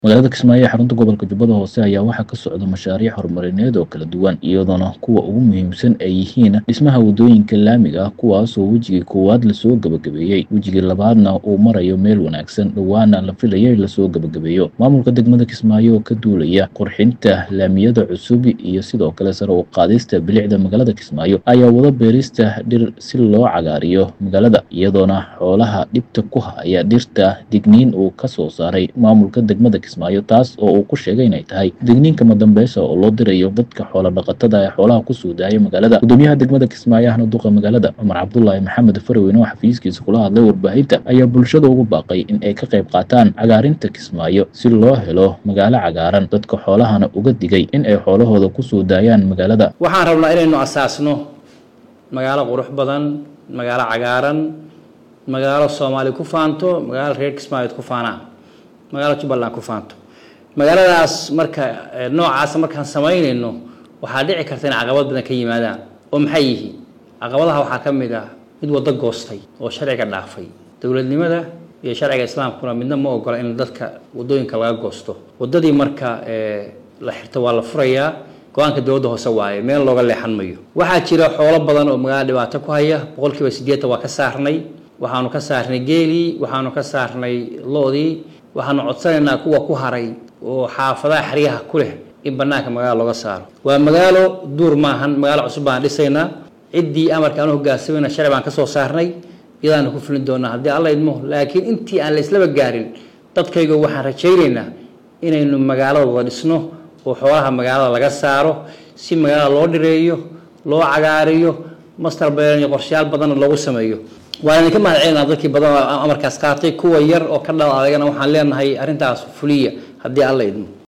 magaalada kismaayo ee xarunta gobolka jubbada hoose ayaa waxaa ka socda mashaariic horumarineed oo kala duwan iyadoona kuwa ugu muhiimsan ay yihiin dhismaha waddooyinka laamiga ah kuwaasoo wejigii koowaad lasoo gebagabeeyey wejigii labaadna uu marayo meel wanaagsan dhowaana la filaya in lasoo gebagabeeyo maamulka degmada kismaayo oo ka duulaya qurxinta laamiyada cusub iyo sidoo kale sare u qaadista bilicda magaalada kismaayo ayaa wada beerista dhir si loo cagaariyo magaalada iyadoona xoolaha dhibta ku haya dhirta digniin uu ka soo saaray maamulka degmada kismaayo taas oo uu ku sheegay inay tahay digniinka madambeysa oo loo dirayo dadka xoola dhaqatada ee xoolaha ku soo daaya magaalada gudoomiyaha degmada kismaayo ahna duqa magaalada cumar cabdulaahi maxamed farweyne oo xafiiskiisa kula hadlay warbaahinta ayaa bulshada ugu baaqay in ay ka qayb qaataan cagaarinta kismaayo si loo helo magaalo cagaaran dadka xoolahana uga digay in ay xoolahooda ku soo daayaan magaalada waxaan rabnaa inaynu asaasno magaalo qurux badan magaalo cagaaran magaalo soomaali ku faanto magaalo reer kismaayood ku faanaan magaalo jubbaland ku faanto magaaladaas marka noocaas markaan samaynayno waxaa dhici karta in caqabad badan ka yimaadaan oo maxay yihiin caqabadaha waxaa ka mid ah mid waddo goostay oo sharciga dhaafay dowladnimada iyo sharciga islaamkuna midna ma ogola in dadka waddooyinka laga goosto waddadii marka la xirto waa la furayaa go-aanka dowladda hoose waaye meel looga leexan mayo waxaa jira xoolo badan oo magaalada dhibaato ku haya boqolkiiba siddeetan waa ka saarnay waxaanu ka saarnay geelii waxaanu ka saarnay loodii waxaanu codsanaynaa kuwa ku haray oo xaafadaha xeryaha ku leh in banaanka magaalo looga saaro waa magaalo duur maahan magaalo cusub baan dhisaynaa ciddii amarka aanu hogaansamayna sharci baan ka soo saarnay iyadaanu ku fulin doonaa haddii alla idmo laakiin intii aan layslaba gaarin dadkayga waxaan rajaynaynaa inaynu magaalada wada dhisno oo xoolaha magaalada laga saaro si magaalada loo dhireeyo loo cagaariyo master beeran iyo qorshayaal badanna loogu sameeyo waan idinka mahad celinaa dadkii badan amarkaas qaatay kuwa yar oo ka dhal adagana waxaan leenahay arrintaas fuliya haddii alla idmo